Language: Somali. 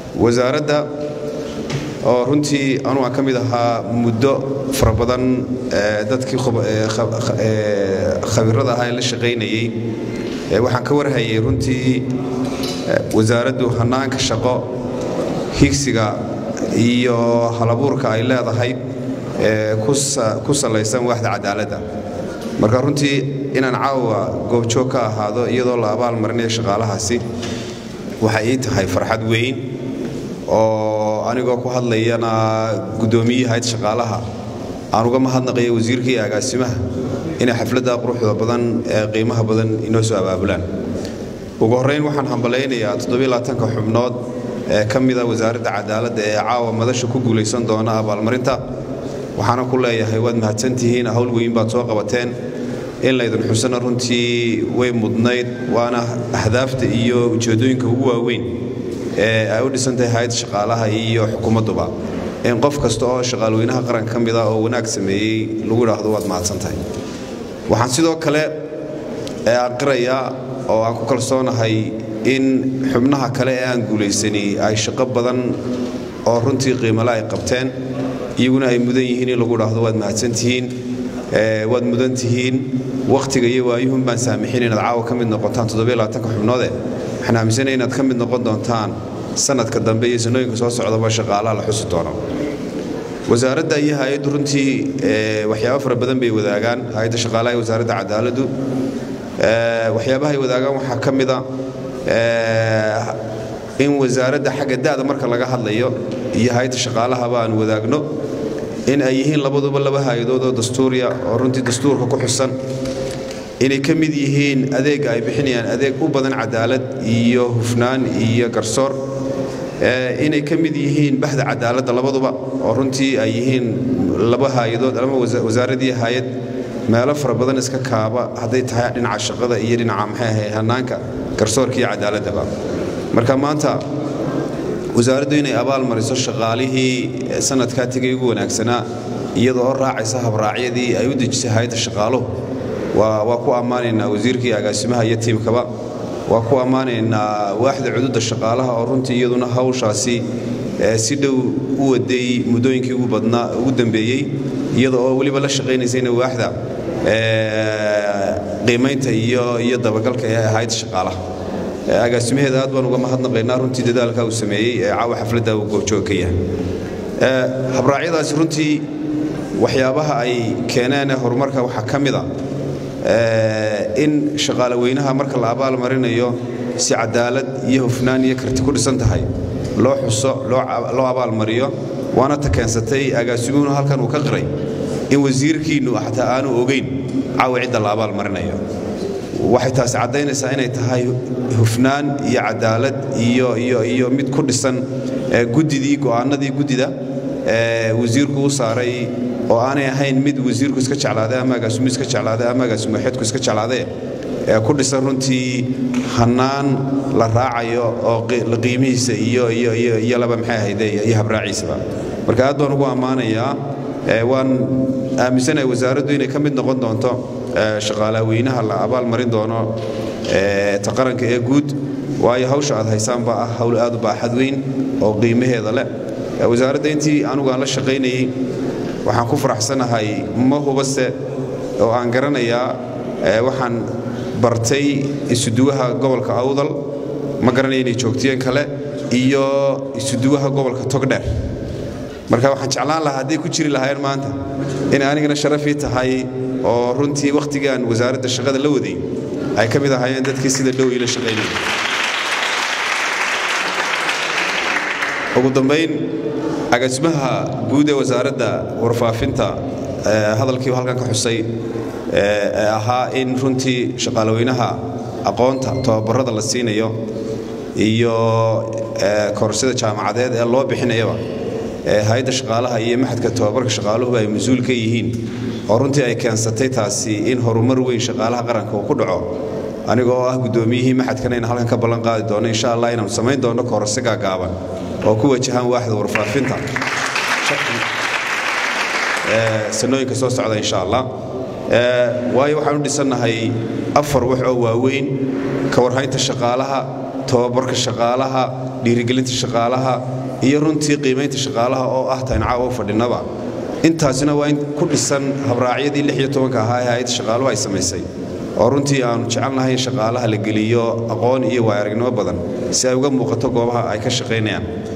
wasaaradda oo runtii anugu aan ka mid ahaa muddo fara badan dadkii khabirada ahaa ee la shaqaynayey waxaan ka warhayay runtii wasaaraddu hannaanka shaqo higsiga iyo halabuurka ay leedahay ku salaysan waaxda cadaaladda marka runtii inaan caawa goobjoog ka ahaado iyadoo la abaal marinayo shaqaalahaasi waxay ii tahay farxad weyn oo anigoo ku hadlayana guddoomiyihii hayd shaqaalaha aan uga mahadnaqayo wasiirka iyo agaasimaha inay xafladda quruxda badan ee qiimaha badan inoo soo abaabulaan ugu horrayn waxaan hambalaynayaa toddobylaatanka xubnood ee ka mida wasaaradda cadaaladda ee caawa madasha ku guulaysan doona abaalmarinta waxaana ku leeyahay waad mahadsantihiin hawl weyn baad soo qabateen in laydin xusana runtii way mudnayd waana ahdaafta iyo ujeeddooyinka ugu waaweyn ee ay u dhisantahay hay-ad shaqaalaha iyo xukuumadduba in qof kasta oo shaqaalweynaha qaranka ka mid ah oo wanaag sameeyey lagu idhaahdo waad mahadsantahay waxaan sidoo kale aqirayaa oo aan ku kalsoonahay in xubnaha kale ee aan guulaysani ay shaqo badan oo runtii qiimale ay qabteen iyaguna ay mudan yihiin in lagu idhaahdo waad mahadsantihiin waad mudan tihiin wakhtiga iyo waayuhun baan saamixin inaad caawa ka mid noqotaan toddobylaatanka xubnoode waxaan aaminsanaya inaad ka mid noqon doontaan sanadka dambe iyo sanooyinka soo socdaba shaqaalaha la xusi doono wasaaradda iyo hay-addu runtii waxyaabo fara badan bay wadaagaan hay-adda shaqaalaha iyo wasaaradda cadaaladdu waxyaabaha ay wadaagaan waxaa ka mida in wasaaradda xagga da'da marka laga hadlayo iyo hay-adda shaqaalahaba aan wadaagno in ay yihiin labaduba laba hay-adood oo dastuuriya oo runtii dastuurka ku xusan inay ka mid yihiin adeegga ay bixinayaan adeeg u badan cadaalad iyo hufnaan iyo garsoor inay ka mid yihiin baxda cadaaladda labaduba oo runtii ay yihiin laba hay-adood ama wasaaradii hay-ad meelo fara badan iska kaaba hadday tahay dhinaca shaqada iyo dhinaca maxay ahay hannaanka garsoorka iyo cadaaladdaba marka maanta wasaaraddu inay abaal mariso shaqaalihii sanadkaa tegay ugu wanaagsanaa iyadoo oo raacaysa habraacyadii ay u dejisay hay-adda shaqaaluhu waa ku ammaanaynaa wasiirkii agaasimaha iyo tiimkaba waa ku ammaanaynaa waaxda cududda shaqaalaha oo runtii iyaduna hawshaasi si dhow u waday muddooyinkii ugu badnaa ugu dambeeyey iyada oo weliba la shaqaynaysayna waaxda qiimaynta iyo iyo dabagalka ee hayadda shaqaalaha agaasimaheeda aad baan uga mahadnaqaynaa runtii dadaalka uu sameeyey ee caawa xafladda uu goobjoog ka yahay habraacyadaasi runtii waxyaabaha ay keeneen horumarka waxaa ka mid a in shaqaale weynaha marka la abaal marinayo si cadaalad iyo hufnaan iyo karti ku dhisan tahay loo xuso loo abaalmariyo waana ta keensatay agaasimuhuna halkan uu ka qiray in wasiirkiinnu xataa aanu ogayn caawa cidda la abaal marinayo waxay taasi caddaynaysaa inay tahay hufnaan iyo cadaalad iyo iyo iyo mid ku dhisan guddidii go'aanadii guddida wasiirku u saaray oo aanay ahayn mid wasiirku iska jeclaaday ama agaasimu iska jeclaaday ama agaasimu xidku iska jeclaaday ee ku dhisan runtii hannaan la raacayo oo qiimihiisa iyo iyo iyo iyo laba maxay ahayde iyo habraaciisaba marka aad baan ugu ammaanayaa waan aaminsanahay wasaaraddu inay ka mid noqon doonto shaqaalaha weynaha la abaal marin doono ta qaranka ee guud waayo hawsha aad haysaan baa ah hawl aad u baaxad weyn oo qiimaheeda leh wasaaradda intii anugu aan la shaqaynayey waxaan ku faraxsanahay ma hubase oo aan garanayaa waxaan bartay isuduwaha gobolka awdal ma garanaya inay joogtiyeen kale iyo isuduwaha gobolka togdheer marka waxaan jeclaan lahaa hadday ku jiri lahaayeen maanta inay anigana sharafii tahay oo runtii wakhtigaan wasaaradda shaqada la waday ay ka mid ahaayeen dadkii sida dhow iila shaqaynaya ugu dambayn agaasimaha guud ee wasaaradda warfaafinta hadalkii halkan ka xusay ee ahaa in runtii shaqaalaweynaha aqoonta tababarada la siinayo iyo koorsada jaamacadeed ee loo bixinayaba hay-adda shaqaalaha iyo maxadka tababarka shaqaaluhu ay mas-uul ka yihiin oo runtii ay keensatay taasi in horumar weyn shaqaalaha qaranka uu ku dhaco aniga oo ah guddoomiyihii maxadkana in halkan ka ballan qaadi doono insha allah inaanu samayn doono koorse gaagaaban oo ku wajahaan waaxda warfaafinta sanooyinka soo socda insha allah waayo waxaan u dhisannahay afar wax oo waaweyn ka warhaynta shaqaalaha tababarka shaqaalaha dhiirigelinta shaqaalaha iyo runtii qiimaynta shaqaalaha oo ah tayn caawa u fadhinaba intaasina waa in ku dhisan habraacyadii lix iyo tobanka ahaa ee hay-adda shaqaaluhu ay samaysay oo runtii aanu jecelnahay in shaqaalaha la geliyo aqoon iyo waayaragnimo badan si ay uga muuqato goobaha ay ka shaqaynayaan